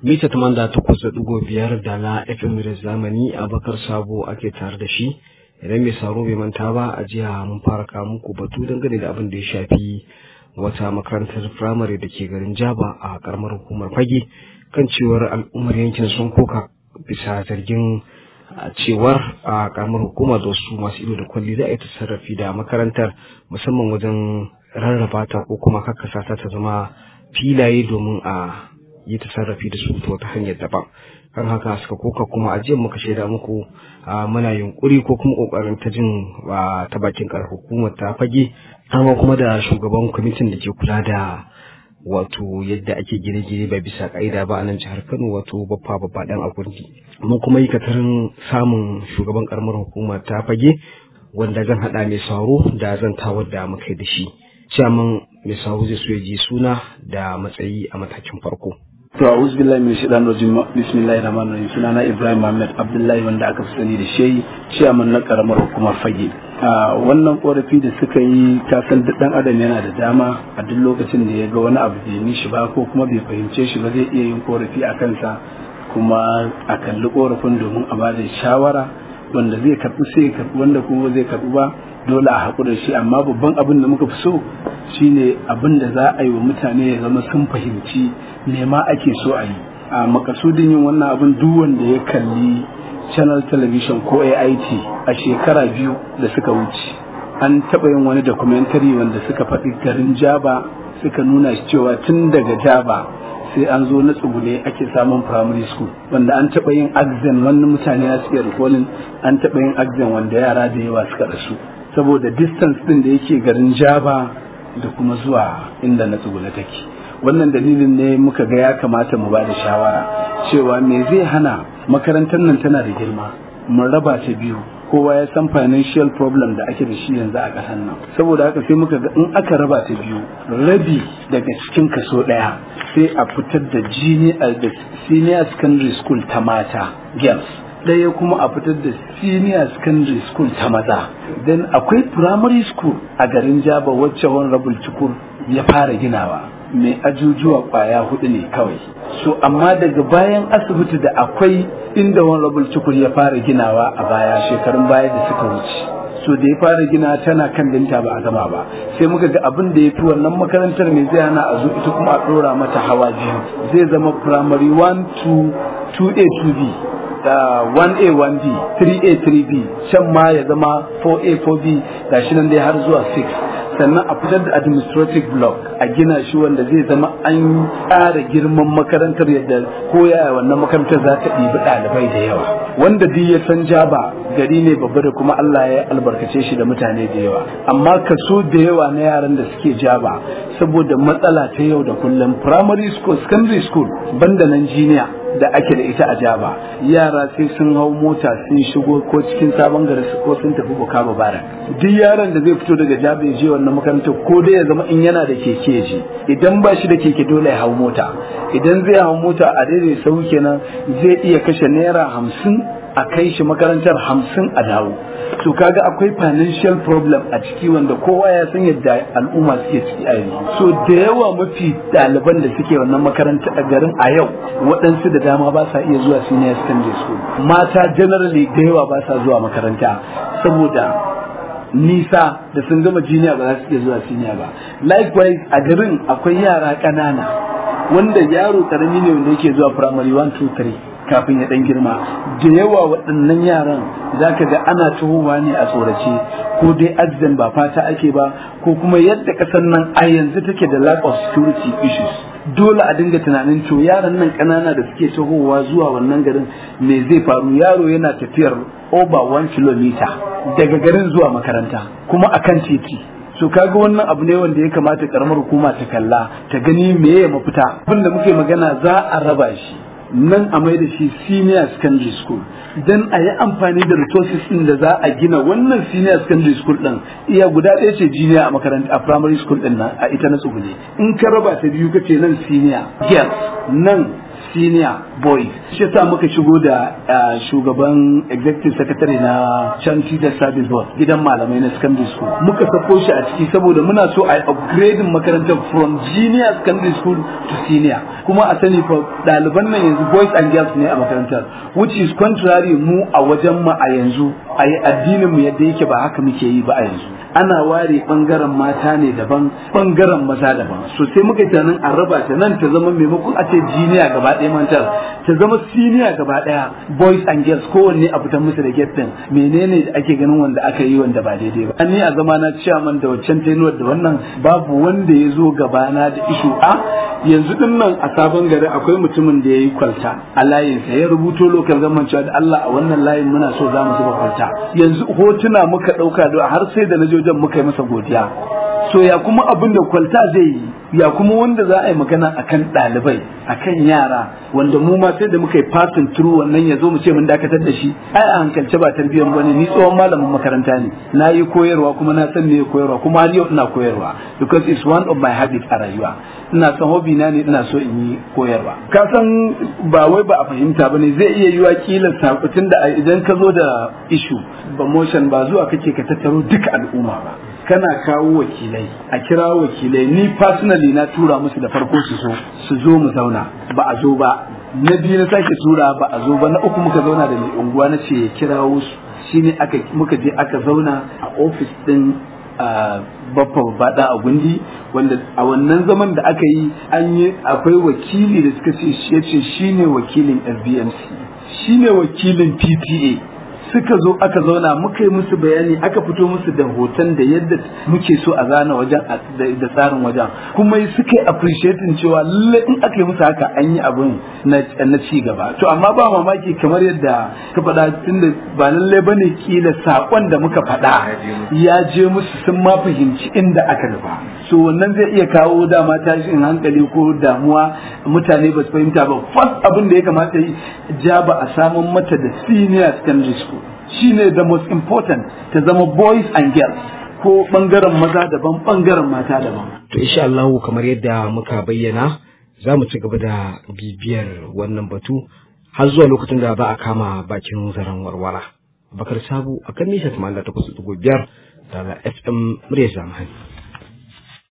mita tamanda takwas da ɗigo biyar da na fm da zamani abakar sabo ake tare da shi idan mai saro bai manta ba a jiya mun fara kawo muku batu dangane da abin da ya shafi wata makarantar firamare da ke garin jaba a karamar hukumar fage kan cewar al'ummar yankin sun koka bisa zargin cewar a karamar hukuma da wasu masu ido da kwalli za a yi sarrafi da makarantar musamman wajen rarraba ta ko kuma kakkasa ta ta zama filaye domin a yi ta sarrafi da su ta hanyar daban kan haka suka koka kuma a jiya muka shaida muku muna yunkuri ko kuma kokarin ta jin ta bakin kar hukumar ta fage amma kuma da shugaban kwamitin da ke kula da wato yadda ake gine-gine ba bisa ka'ida ba a nan jihar Kano wato baffa babba dan agundi mun kuma yi katarin samun shugaban karamar hukuma ta fage wanda zan hada mai sauro da zan tawar da muka da shi ciyaman mai sauro zai so ya ji suna da matsayi a matakin farko To a'udhu billahi min shaitanir rajim bismillahir rahmanir rahim sunana Ibrahim Muhammad Abdullahi wanda aka fi sani da shehi ciyaman na karamar hukumar fage wannan korafi da suka yi kasan duk dan adam yana da dama a duk lokacin da ya ga wani abu bai mishi ba ko kuma bai fahimce shi ba zai iya yin korafi a kansa kuma a kalli korafin domin a bada shawara wanda zai karbi sai karbi wanda kuma zai karbi ba dole a haƙura shi amma babban abin da muka fi so shine abin da za a yi wa mutane ya zama sun fahimci me ma ake so a yi a makasudin yin wannan abin duk wanda ya kalli channel television ko AIT a shekara biyu da suka wuce an taɓa yin wani documentary wanda suka faɗi garin Jaba suka nuna shi cewa tun daga Jaba sai an zo na tsugune ake samun primary school wanda an taɓa yin exam wani mutane ya suke recalling an taɓa yin exam wanda yara da yawa suka rasu saboda distance din da yake garin Jaba da kuma zuwa inda na tsugune take wannan dalilin ne muka ga ya kamata mu ba da shawara cewa me zai hana makarantar nan tana da girma mun raba ta biyu kowa ya san financial problem da ake da shi yanzu a ƙasar nan saboda haka sai muka ga in aka raba ta biyu rabi daga cikin kaso ɗaya sai a fitar da senior secondary school ta mata girls ɗaya kuma a fitar da senior secondary school ta maza then akwai primary school a garin jaba wacce honorable cikur ya fara ginawa mai ajujuwa kwaya hudu ne kawai so amma daga bayan asibiti da akwai inda honorable cikur ya fara ginawa a baya shekarun baya da suka wuce so da ya fara gina tana kan dinta ba a gama ba sai muka ga abin da ya fi wannan makarantar mai zai hana a zo ita kuma a ɗora mata hawa biyu zai zama primary 1 2 2a 2b da 1A 1B 3A 3B can ma ya zama 4A 4B gashi nan dai har zuwa 6 sannan a fitar da administrative block a gina shi wanda zai zama an tsara girman makarantar yadda koyaya wannan makarantar za ta ɗibi ɗalibai da yawa wanda duk ya san jaba gari ne babba da kuma Allah ya albarkace shi da mutane da yawa amma kaso da yawa na yaran da suke jaba saboda matsala ta yau da kullum primary school secondary school banda nan jiniya da ake da ita a jaba yara sai sun hau mota sun shigo ko cikin sabon gari ko sun tafi bukaba bara duk yaron da zai fito daga jaba ya je wannan makarantar ko dai ya zama in yana da keke je idan ba shi da keke dole ya hau mota idan zai hau mota a daidai sau kenan zai iya kashe naira hamsin a kai shi makarantar hamsin a dawo to kaga akwai financial problem a ciki wanda kowa ya san yadda al'umma suke ciki a yanzu so da yawa mafi ɗaliban da suke wannan makaranta a garin a yau waɗansu da dama ba sa iya zuwa senior secondary school mata generally da yawa ba sa zuwa makaranta saboda nisa da sun gama jiniya ba za su iya zuwa senior ba likewise a garin akwai yara ƙanana wanda yaro ƙarami ne wanda yake zuwa primary 1 2 3 kafin ya dan girma da yawa waɗannan yaran za ka ga ana tuhowa ne a tsorace ko dai accident ba fata ake ba ko kuma yadda ƙasar nan a yanzu take da lack of security issues dole a dinga tunanin to yaran nan ƙanana da suke tahowa zuwa wannan garin me zai faru yaro yana tafiyar over one kilometer daga garin zuwa makaranta kuma akan titi so kaga wannan abu ne wanda ya kamata karamar hukuma ta kalla ta gani meye mafita abinda muke magana za a raba shi nan a mai da shi senior secondary school dan a yi amfani da resources din da za a gina wannan senior secondary school din iya guda ɗaya ce junior a makaranta a primary school din nan a ita na tsugune in ka raba ta biyu kace nan senior girls nan senior boys shi yasa muka shigo da shugaban executive secretary na Chan Teacher Service Board gidan malamai na secondary school muka sako shi a ciki saboda muna so a upgrading makarantar from junior secondary school to senior kuma a sani fa ɗaliban nan yanzu boys and girls ne a makarantar which is contrary mu a wajen mu a yanzu a yi addinin mu yadda yake ba haka muke yi ba a yanzu ana ware bangaren mata ne daban bangaren maza daban so sai muka tunanin a raba ta nan ta zama maimakon a ce jiniya gaba ɗaya mantar ta zama siniya gaba ɗaya boys and girls kowanne a fitar musu da get din menene da ake ganin wanda aka yi wanda ba daidai ba ni a zama na chairman da waccan tenuwar da wannan babu wanda ya zo gabana da ishu a yanzu din nan a sabon gari akwai mutumin da ya yi kwalta a layinsa ya rubuto lokal zaman cewa da Allah a wannan layin muna so za mu zuba kwalta yanzu hotuna muka ɗauka da har sai da na je wajen muka yi masa godiya so ya kuma abin da kwalta zai yi ya kuma wanda za a yi magana akan ɗalibai akan yara wanda mu ma sai da muka yi passing through wannan ya zo mu ce mun dakatar da shi ai a hankalce ba tarbiyyar bane ni tsohon malamin makaranta ne na yi koyarwa kuma na san me koyarwa kuma har yau ina koyarwa because it's one of my habits a rayuwa ina son hobby na ne ina so in yi koyarwa ka san ba wai ba a fahimta bane zai iya yiwa kila sakutin da idan ka zo da issue ba motion ba zuwa kake ka tattaro duka al'umma ba kana kawo wakilai a kira wakilai ni personally na tura musu da farko su zo su zo mu zauna ba a zo ba na biyu na sake tura ba a zo ba na uku muka zauna da mai unguwa na ce ya kirawo su shine aka muka je aka zauna a ofis din baffa bada a gundi wanda a wannan zaman da aka yi an yi akwai wakili da suka ce ya ce shine wakilin FBMC shine wakilin PTA suka zo aka zauna muka yi musu bayani aka fito musu da hoton da yadda muke so a zana wajen da tsarin wajen kuma suka yi appreciating cewa lalle in aka yi musu haka an yi abin na ci gaba to amma ba mamaki kamar yadda ka faɗa tunda ba lalle bane kila sakon da muka faɗa ya je musu sun ma fahimci inda aka nufa so wannan zai iya kawo dama tashin hankali ko damuwa mutane ba su fahimta ba first abin da ya kamata yi ja ba a samun mata da senior secondary school shine the most important ta zama boys and girls ko bangaren maza daban bangaren mata daban to insha Allah kamar yadda muka bayyana za mu ci gaba da bibiyar wannan batu har zuwa lokacin da ba a kama bakin zaren warwara bakar sabu akan nisa 88.5 da FM murya zamani